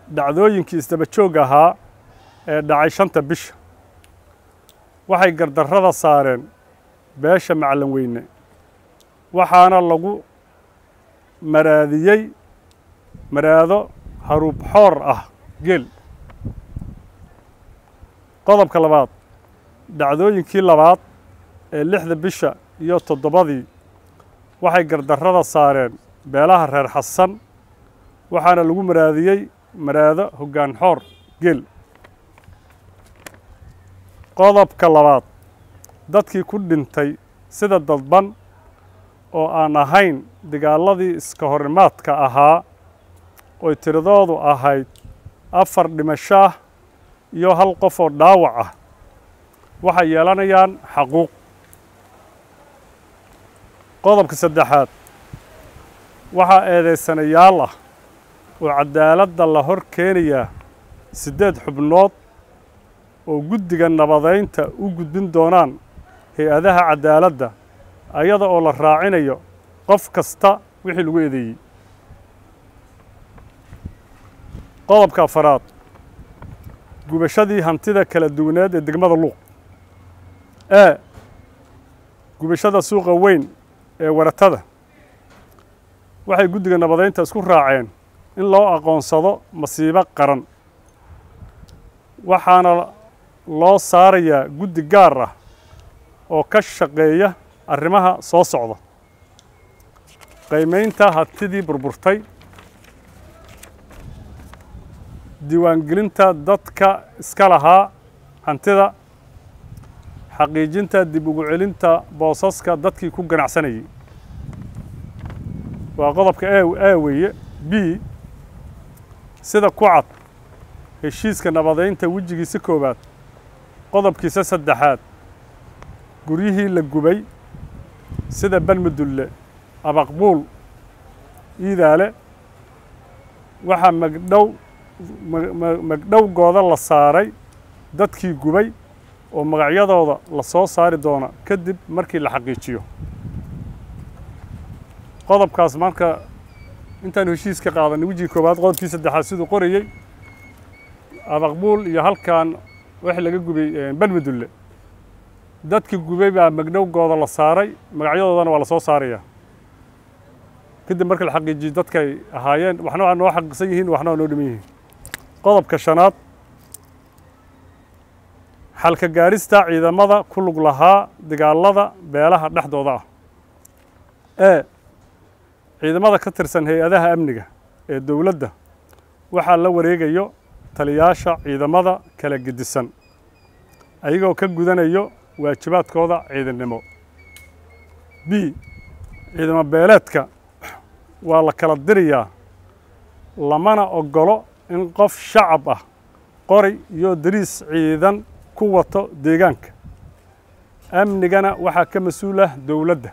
dhacdooyinkii isdaba joog ahaa ee dhacay shanta bisha waxay gardarrada saareen beesha macalin weyne waxaana lagu maraadiyey maraado haruub xoor ah geel qodobka labaad dhacdooyinkii labaad ee lixda bisha iyo toddobadii waxay gardarrada saareen beelaha reer xasan waxaana lagu maraadiyey maraado hoggaan xoor geel qodobka labaad dadkii ku dhintay sida dadban oo aan ahayn dagaaladii iska horimaadka ahaa oy tiradoodu ahayd afar dhimasho ah iyo hal qof oo dhaawac ah waxay yeelanayaan xaquuq qodobka saddexaad waxaa eedaysanayaal ah oo caddaaladda la hor keenayaa siddeed xubnood oo guddiga nabadaynta u gudbin doonaan hay-adaha caddaaladda ayada oo la raacinayo qof kasta wixii lagu eedeeyey qodobka afaraad gubashadii hantida kala duwaneed ee degmada luuq ee gubashada suuqa weyn ee waratada waxay guddiga nabadaynta isku raaceen in loo aqoonsado masiibo qaran waxaana loo saarayaa guddi gaar ah oo ka shaqeeya arrimaha soo socda qiimaynta hantidii burburtay diiwaangelinta dadka iska lahaa hantida xaqiijinta dib ugu celinta boosaska dadkii ku ganacsanayay waa qodobka e weeye b sida ku cad heshiiska nabadaynta wejigiisa koowaad qodobkiisa saddexaad guryihii la gubay sida banmudulle abaqbuul iidaale waxaa magdhow magdhowgooda la saaray dadkii gubay oo magacyadooda la soo saari doona kadib markii la xaqiijiyo qodobkaas marka intaanu heshiiska qaadanay wejigii koowaad qodobkii saddexaad siduu qorayey abaqbuul iyo halkan wixii laga gubay banmudulle dadkii gubay baa magdhowgooda la saaray magacyadoodana waa la soo saarayaa kadib markii la xaqiijiyo dadkay ahaayeen waxna waa noo xaqiiqsan yihiin waxna waa noo dhiman yihiin qodobka shanaad xalka gaarista ciidamada ku lug lahaa dagaalada beelaha dhexdooda ah ee ciidamada ka tirsan hay-adaha amniga ee dowladda waxaa la wareegayo taliyaasha ciidamada kala gedisan ayagoo ka gudanayo waajibaadkooda ciidannimo b ciidamo beeleedka waa la kala dirayaa lamana oggolo in qof shacab ah qori iyo dariis ciidan ku wato deegaanka amnigana waxaa ka mas-uul ah dowladda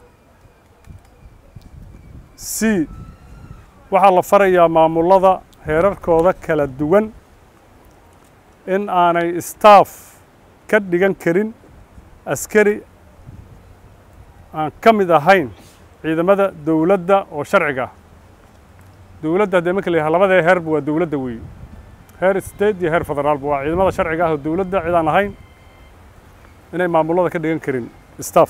c waxaa la farayaa maamullada heerarkooda kala duwan in aanay staff ka dhigan karin askari aan ka mid ahayn ciidamada dowladda oo sharciga ah dowladda haddee marka la yahay labadee heerba waa dowladda weeye heer state iyo heer federaalba waa ciidamada sharciga ah oo dowladda cid aan ahayn inay maamullada ka dhigan karin staff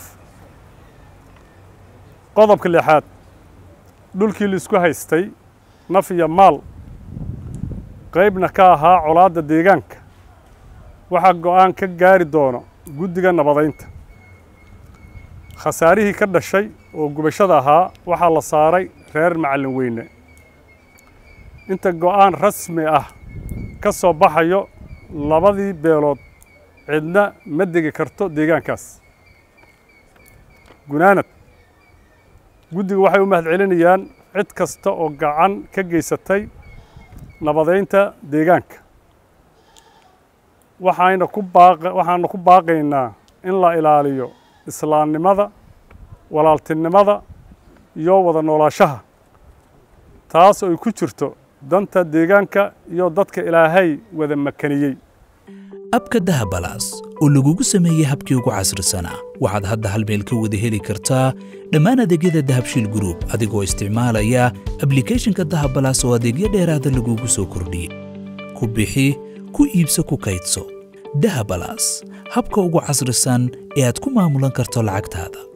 qodobka lixaad dhulkii laisku haystay naf iyo maal qaybna ka ahaa colaadda deegaanka waxaa go'aan ka gaari doono guddiga nabadaynta khasaarihii ka dhashay oo gubashada ahaa waxaa la saaray reer macallin weyne inta go'aan rasmi ah ka soo baxayo labadii beelood cidna ma degi karto deegaankaas gunaanad guddiga waxay u mahad celinayaan cid kasta oo gacan ka geysatay nabadaynta deegaanka waxayna ku baaq waxaana ku baaqaynaa in la ilaaliyo islaamnimada walaaltinimada iyo wada noolaashaha taas oo ay ku jirto danta deegaanka iyo dadka ilaahay wada makaniyey abka dahabalaas oo lagugu sameeyey habkii ugu casrisanaa waxaad hadda hal meel ka wada heli kartaa dhammaan adeegyada dahabshiil gruub adigoo isticmaalaya ablikhethonka dahabalaas oo adeegyo dheeraada lagugu soo kordhiyey ku bixi ku iibso ku kaydso dahabalaas habka ugu casrisan ee aad ku maamulan karto lacagtaada